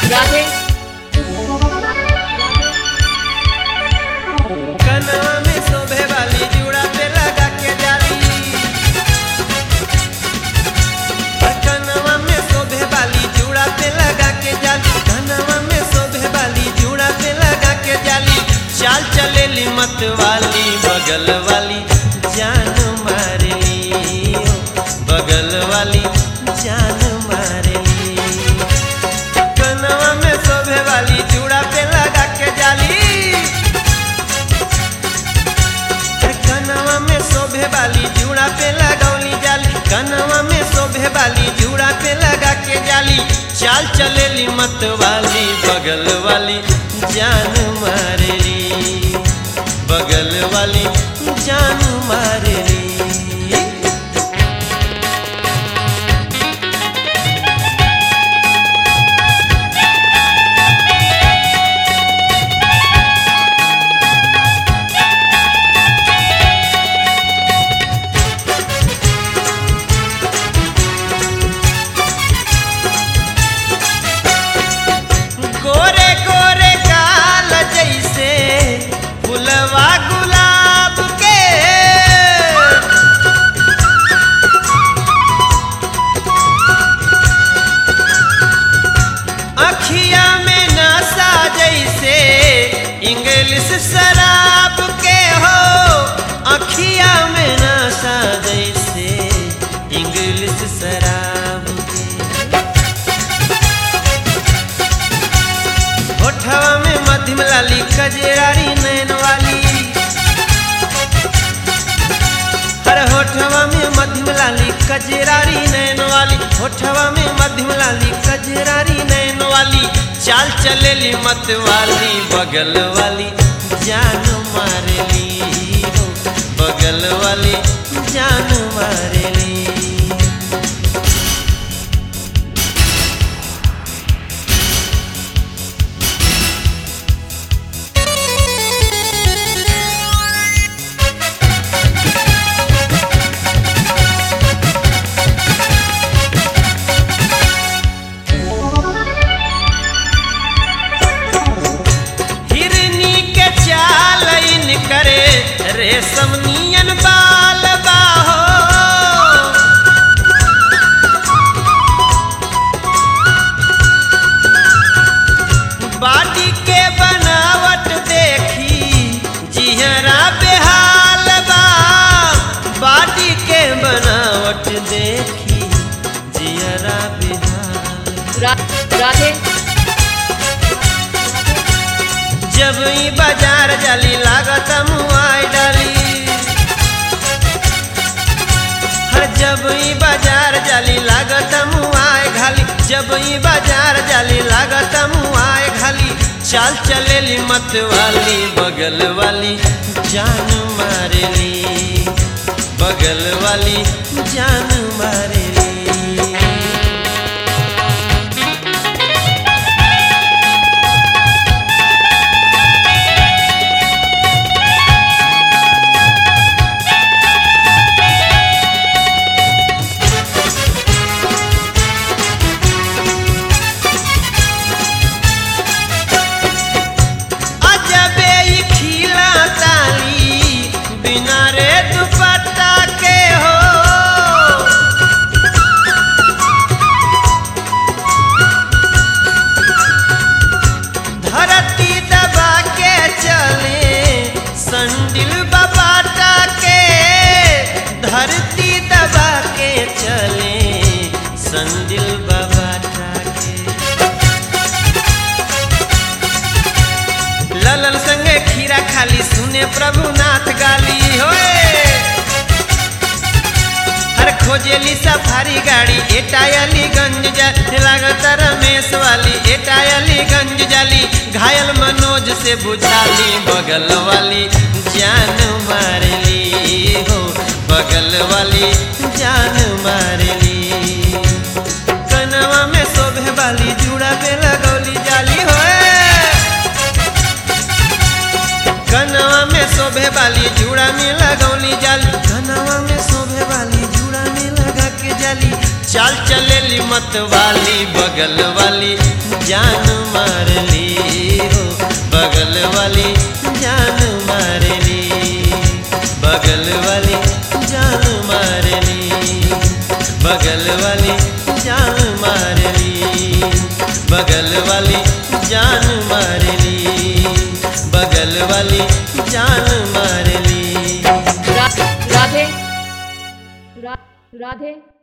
राधे कनवा में शोभे वाली जूड़ा पे लगा के जाली कनवा में शोभे वाली जूड़ा पे लगा के जाली कनवा में शोभे वाली जूड़ा पे लगा के जाली चाल चलेली मत वाली बगल वाली जान मारली ओ, बगल वाली जान मारली कनवा में शोभे वाली जूड़ा पे लगा के जाली कनवा में शोभे वाली जूड़ा पे लगौली जाली कनवा में शोभे वाली जूड़ा पे लगा के जाली चाल चलेली मत वाली बगल वाली जान मारेली बगल वाली जान मारेली गोरे गोरे काल जैसे फुलवा गुलाब के अखिया में नशा जैसे इंग्लिश शराब के हो अखिया में नशा जैसे इंग्लिश शराब के होठवा में मध्यम लाली कजरारी नैन वाली हर होठवा में मध्यम लाली कजरारी नैन वाली होठवा में मध्यम लाली कजरारी नैन वाली चाल चलेली मत वाली बगल वाली जान मारेली हो बगल वाली जान मारेली हिरनी के चाल इन करे रेशम नियन बाल बाहो बाटी के बनावट देखी जिहरा बेहाल बा बाटी के बनावट देखी जिहरा बेहाल रा, राधे जब ई बाजार जाली लागत मुआई डाली हर जब ई बाजार जाली लागत मुआई घाली जब ई बाजार जाली लागत मुआई घाली चाल चलेली मत वाली बगल वाली जान मारेली बगल वाली जान मारेली अजबे ई खिला ताली बिना रे दुपट्टा के हो धरती दबा के चले संडिल बबाटा के धरती दबा के चले संडिल बबाटा के ललन संगे खीरा खाली सुने प्रभुनाथ गाली होए हर खोजेली सफारी गाड़ी एटा अलीगंज जा लागत रमेश वाली एटा अलीगंज जाली घायल मनोज से बुझाली बगल वाली जान मारली हो बगल वाली जान मारली कनवा में शोभे वाली जूड़ा पे लगौली जाली होए कनवा में शोभे वाली जूड़ा में लगौली जाली कनवा में शोभे वाली जूड़ा में लगा के जाली चाल चलेली लेली मत वाली बगल वाली जान मार ली हो बगल वाली जान मार ली बगल वाली जान मार ली बगल वाली जान मार ली बगल वाली जान मार ली बगल वाली जान मार ली रा- राधे रा- राधे